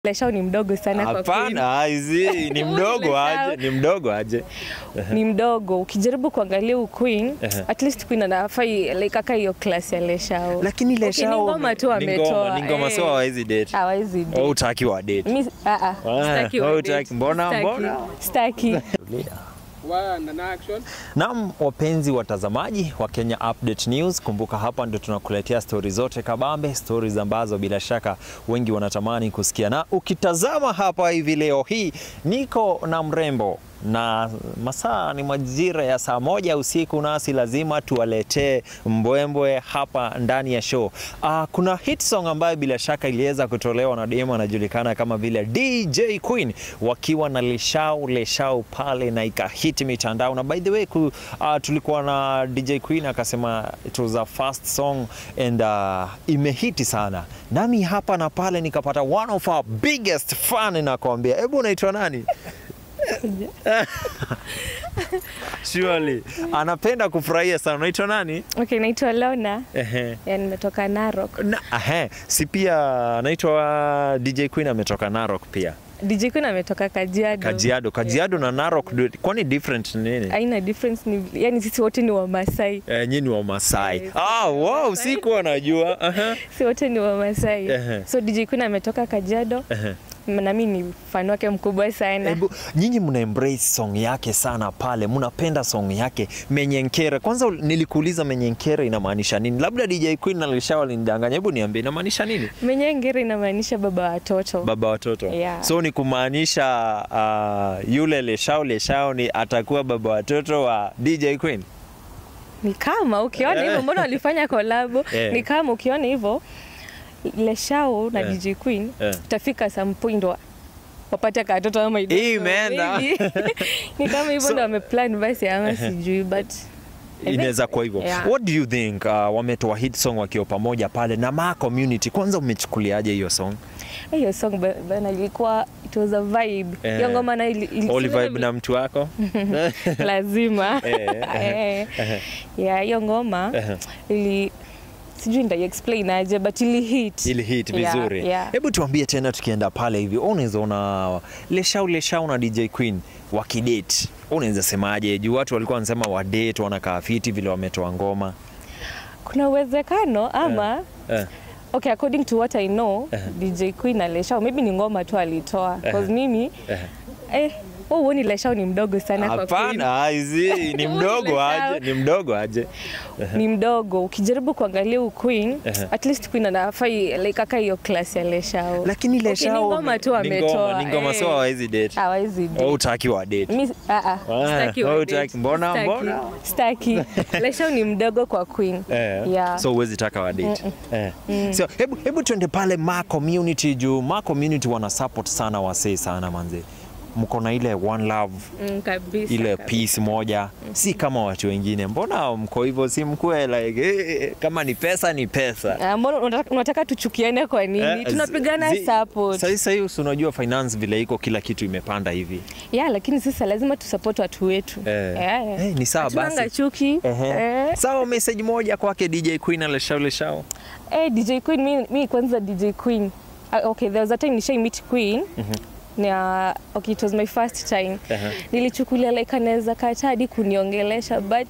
Leshao ni mdogo sana kwa kweli. Hapana, hizi ni mdogo aje, ni mdogo aje. Ni mdogo. Ukijaribu kuangalia u Queen, Ehe. at least Queen anafai like aka hiyo class ya Leshao. Lakini Okay, Leshao ni ngoma tu ni ametoa. ngoma, ni ngoma eh. so hawezi date. Hawezi date. Au utaki wa date. Mi ah ah. Sitaki wewe wa hutaki. date. Mbona- Sitaki. mbona? Sitaki. One and action. Naam, wapenzi watazamaji wa Kenya Update News, kumbuka hapa ndio tunakuletea stori zote kabambe, stories ambazo bila shaka wengi wanatamani kusikia. Na ukitazama hapa hivi leo hii niko na mrembo na masaa ni majira ya saa moja usiku, nasi lazima tuwaletee mbwembwe hapa ndani ya show. Uh, kuna hit song ambayo bila shaka iliweza kutolewa na demo anajulikana kama vile DJ Queen wakiwa na Leshau Leshau pale na ikahit mitandao, na by the way ku, uh, tulikuwa na DJ Queen akasema it was a first song and uh, imehiti sana, nami hapa na pale nikapata one of our biggest fan, nakwambia. Hebu unaitwa nani? Surely anapenda kufurahia sana. Unaitwa nani? Okay, naitwa Lona. Ehe. Ya nimetoka Narok. Na, ahe, si pia anaitwa DJ Queen ametoka Narok pia. DJ Queen ametoka Kajiado. Kajiado, Kajiado na Narok du- kwani different ni nini? Haina difference ni yani sisi wote ni Wamasai. Eh, nyinyi ni wa Masai. Yes. Ah, wow, sikuwa najua. Aha. Si wote ni Wamasai. Ehe. So DJ Queen ametoka Kajiado. Ehe. Na mimi ni fan wake mkubwa sana. Hebu nyinyi mna embrace song yake sana pale, mnapenda song yake Menyenkere. Kwanza nilikuuliza Menyenkere inamaanisha nini? Labda DJ Queen na Lisha walinidanganya. Hebu niambie inamaanisha nini? Menyengere inamaanisha baba wa watoto. Baba watoto. Yeah. So ni kumaanisha uh, yule Leshao Leshao ni atakuwa baba watoto wa DJ Queen. Ni kama ukiona hivyo, mbona walifanya kolabo? Eh. Ni kama ukiona hivyo Leshao na Eh. DJ Queen Eh. utafika some point wa wapate katoto ama I don't Hii know, imeenda. maybe. ni kama hivyo So- ndo wameplan basi ama sijui but think- inaweza kuwa hivyo. Yeah. What do you think uh, wametoa hit song wakiwa pamoja pale na ma community, kwanza umechukuliaje hiyo song? hiyo song ba- bana ilikuwa it was a vibe. Eh. Hiyo ngoma na ili, ili, Oli vibe na mtu wako? lazima. Eh, Eh. eh. Yeah, hiyo ngoma Eh. ili sijui nita explain aje but ili hit. ili hit Yeah, vizuri. yeah. Hebu tuambie tena, tukienda pale hivi, unaweza ona Leshau Leshau na DJ Queen wakidate, unaweza semaje? Juu watu walikuwa wanasema wadate, wanakaa fiti vile wametoa ngoma Kuna uwezekano ama eh. Okay, according to what I know, Eh. DJ Queen na Leshao maybe ni ngoma tu alitoa Eh. cause mimi Eh. eh wewe huoni Leshao ni mdogo sana kwa Queen. Hapana, hizi ni mdogo aje, ni mdogo aje. Ni mdogo. Ukijaribu kuangalia u Queen, Eh. at least Queen anafai like aka hiyo class ya Leshao. Lakini Okay, Leshau ni ngoma tu ni ametoa. ngoma, ni ngoma eh. so hawezi date. Hawezi date. Au utaki wa date. Mi ah ah. Sitaki wewe wa hutaki. date. Mbona- Sitaki. mbona? Sitaki. Leshao ni mdogo kwa Queen. Eh, Yeah. so huwezi taka wa date. Eh. So hebu hebu tuende pale ma community juu ma community wana support sana wasee sana manze. Mko na ile one love Mm, kabisa. ile kabisa. peace moja, si kama watu wengine. Mbona mko hivyo? Si mkue like eh, kama ni pesa ni pesa. Ah, Mbona unataka- unataka tuchukiane kwa nini? Eh, Tunapigana zi- support. Sasa sasa hiyo si unajua finance vile iko kila kitu imepanda hivi. ya lakini sasa lazima tusupport watu wetu Eh. Eh. Eh, ni sawa Hatunanga basi. chuki Ehe. eh. Sawa, message moja kwake DJ Queen Aleshao Leshao. Eh, DJ Queen mi, mi kwanza DJ Queen uh, okay there was a time nishai meet Queen na okay it was my first time Ehe. nilichukulia like anaweza kata hadi kuniongelesha but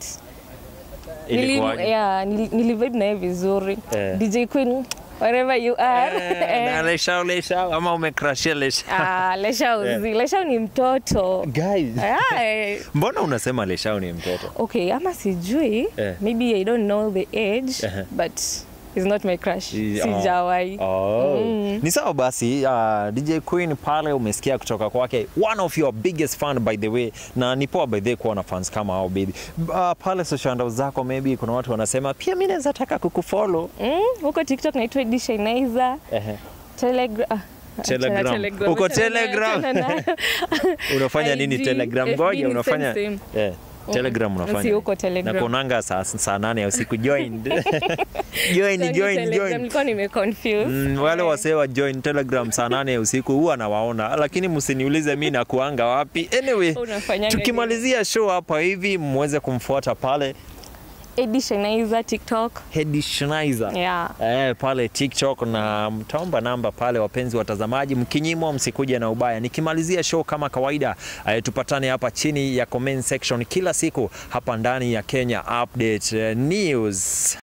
nili, Ilikuwaje? yeah, nili, nilivibe naye vizuri Eh. DJ Queen wherever you are Eh, na Leshao Leshao ama umecrashia Leshao? Ah, Leshao zi Leshao ni mtoto Guys. Ah, eh. Mbona unasema Leshao ni mtoto? okay ama sijui Eh. maybe i don't know the age Ehe. but he's not my crush I- sijawai Oh. Ni sawa basi, uh, DJ Queen pale umesikia kutoka kwake, one of your biggest fan by the way, na ni poa by the way kuwa na fans kama hao baby. Uh, pale social handles zako maybe kuna watu wanasema pia mimi naweza taka kukufollow. Mm, huko tiktok naitwa Edisha Inaiza Ehe. telegram ah, Telegram. achana Uko achana nayo, Telegram? achana nayo. Unafanya nini IG, Telegram? FB Ngoja ni unafanya same, Eh, Telegram unafanya. Si huko Telegram. Na kuonanga saa saa nane ya usiku join. join Sasa join Telegram, join. nilikuwa nimeconfuse. Mm, wale wasee wa join telegram saa nane ya usiku huwa nawaona, lakini msiniulize mi nakuanga wapi. Anyway, Unafanyanga tukimalizia show hapa hivi mweze kumfuata pale Edi Shenaiza TikTok. Hedi Schneider. Yeah. Eh, pale TikTok na mtaomba namba pale, wapenzi watazamaji, mkinyimwa msikuje na ubaya. Nikimalizia show kama kawaida, eh, tupatane hapa chini ya comment section kila siku hapa ndani ya Kenya Update eh, News.